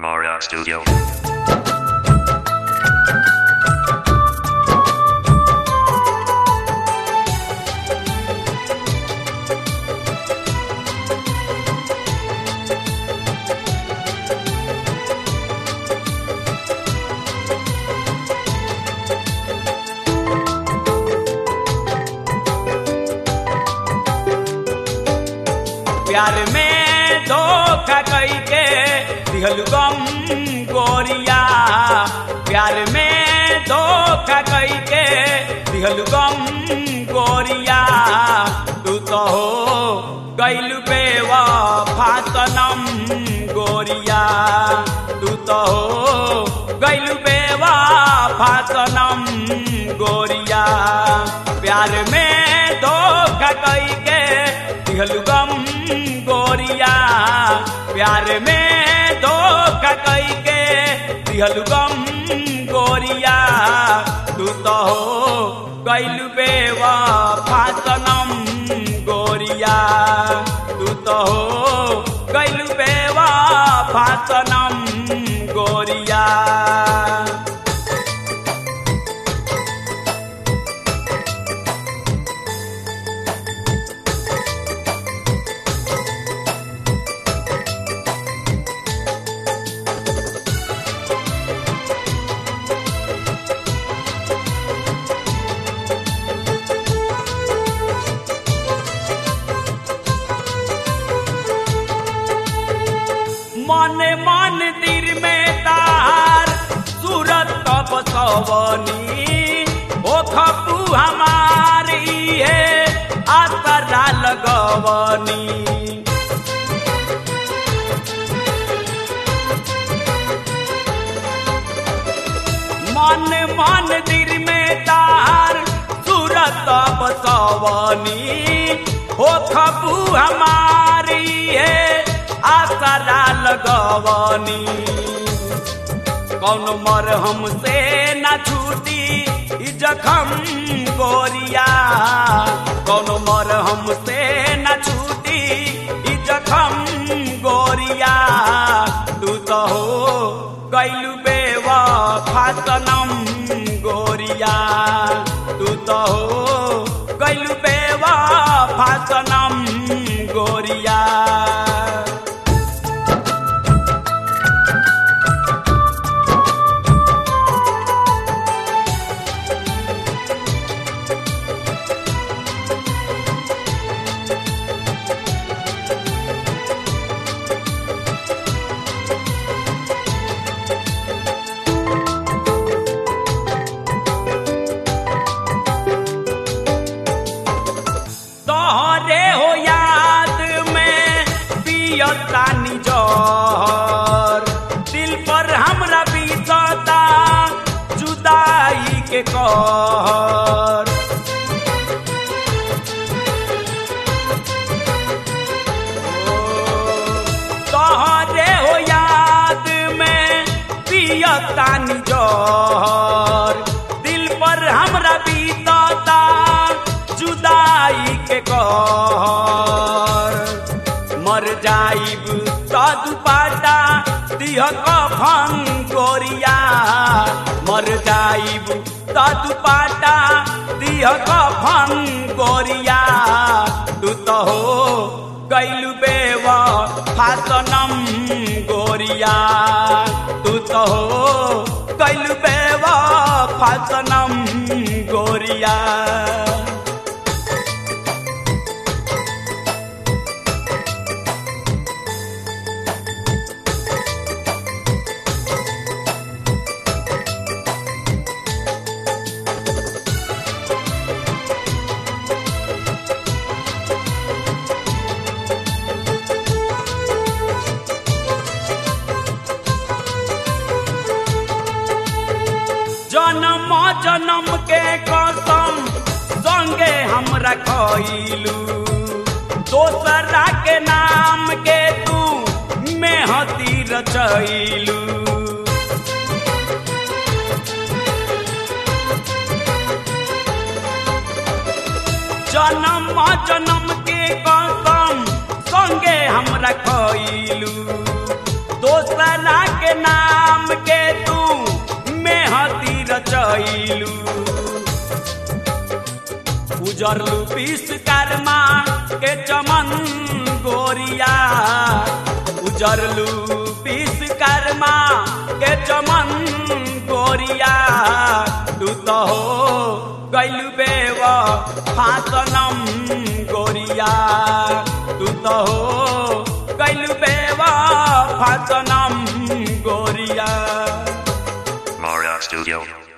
Mara Studio. प्यार में धोखा कई के दिहल गम गोरिया प्यार में धोखा कई के दिहल गम गोरिया तू तो हो गैल बेवा फातनम गोरिया तू तो हो गैल बेवा फातनम गोरिया प्यार में धोखा कई के दिहल गम गोरिया प्यार में धोखा कई के दिहल गम गोरिया तू तो हो गैल बेवा फातनम गोरिया तू तो हो गैल बेवा फातनम गोरिया मन मन दिल में तार सूरत तब सवनी ओ खपू हमारी है आसरा लगवनी मन मन दिल में तार सूरत तब सवनी हो खपू हमारी है आसरा लगवनी कौन मर हमसे न छूटी ई जखम गोरिया कौन मर हमसे न छूटी ई जखम गोरिया तू तो हो गैलू बेवा फातनम गोरिया तू तो हो गैलू बेवा फातनम गोरिया तोहरे हो याद में पियतानी जहर दिल पर हमरा बीतता जुदाई के कहर तोहरे हो याद में पियतानी जहर दिल पर हमरा बीतता जुदाई के कहर मर जाइब तदु पाटा दिह कफन गोरिया मर जाइब तदु पाटा दिह कफन गोरिया तू तो हो गैलू बेवा फातनम गोरिया तू तो हो गैलू बेवा फातनम गोरिया जन्म जन्म के कसम संगे हमरा खइलू दोसरा के नाम के तू मेहती रचैलू जन्म जन्म के कसम संगे हमरा खइलू दोसरा के नाम के तू मेहती रचैलू उजरलू विश्वकर्मा के चमन गोरिया उजरलू विश्वकर्मा के चमन गोरिया तू तो हो गैलू बेव फासनम गोरिया तू तो हो गैलू बेव फासनम गोरिया Mara Studio.